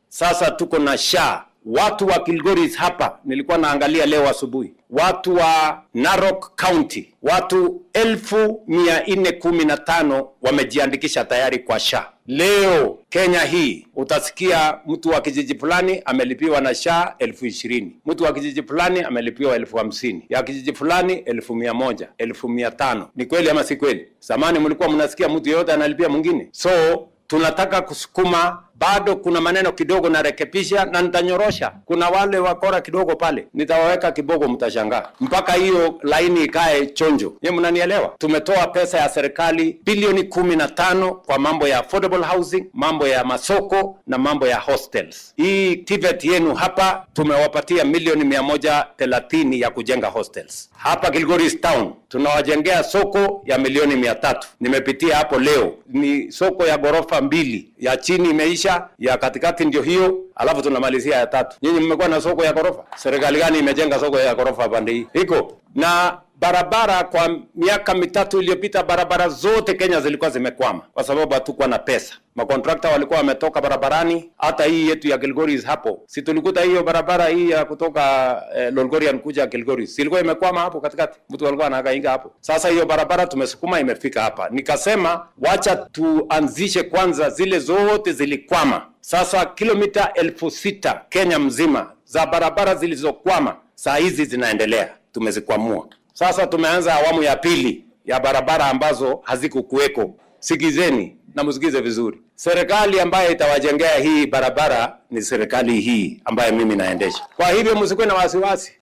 Sasa tuko na SHA. Watu wa Kilgoris hapa nilikuwa naangalia leo asubuhi, watu wa Narok County, watu elfu mia nne kumi na tano wamejiandikisha tayari kwa SHA. Leo Kenya hii utasikia mtu wa kijiji fulani amelipiwa na SHA elfu ishirini mtu wa kijiji fulani amelipiwa elfu hamsini ya kijiji fulani elfu mia moja elfu mia tano Ni kweli ama si kweli? Zamani mlikuwa mnasikia mtu yeyote analipia mwingine, so tunataka kusukuma bado kuna maneno kidogo narekebisha na nitanyorosha. Kuna wale wakora kidogo pale, nitawaweka kibogo, mtashangaa mpaka hiyo laini ikae chonjo. Nyie mnanielewa? Tumetoa pesa ya serikali bilioni kumi na tano kwa mambo ya affordable housing, mambo ya masoko na mambo ya hostels. Hii TVET yenu hapa tumewapatia milioni mia moja thelathini ya kujenga hostels hapa Kilgoris town. Tunawajengea soko ya milioni mia tatu. Nimepitia hapo leo, ni soko ya ghorofa mbili, ya chini imeisha ya katikati ndio hiyo, alafu tunamalizia ya tatu. Nyinyi mmekuwa na soko ya ghorofa? Serikali gani imejenga soko ya ghorofa pande hii? Iko na barabara. Kwa miaka mitatu iliyopita, barabara zote Kenya zilikuwa zimekwama kwa sababu hatukuwa na pesa. Makontrakta walikuwa wametoka barabarani. Hata hii yetu ya Kilgoris hapo, si tulikuta hiyo barabara hii ya kutoka eh, Lolgorian kuja Kilgoris, si ilikuwa imekwama hapo katikati, mtu alikuwa anahangaika hapo. Sasa hiyo barabara tumesukuma, imefika hapa. Nikasema wacha tuanzishe kwanza zile zote zilikwama. Sasa kilomita elfu sita Kenya mzima za barabara zilizokwama saa hizi zinaendelea, tumezikwamua. Sasa tumeanza awamu ya pili ya barabara ambazo hazikukuweko. Sikizeni na msikize vizuri. Serikali ambayo itawajengea hii barabara ni serikali hii ambayo mimi naendesha. Kwa hivyo msikuwe na wasiwasi.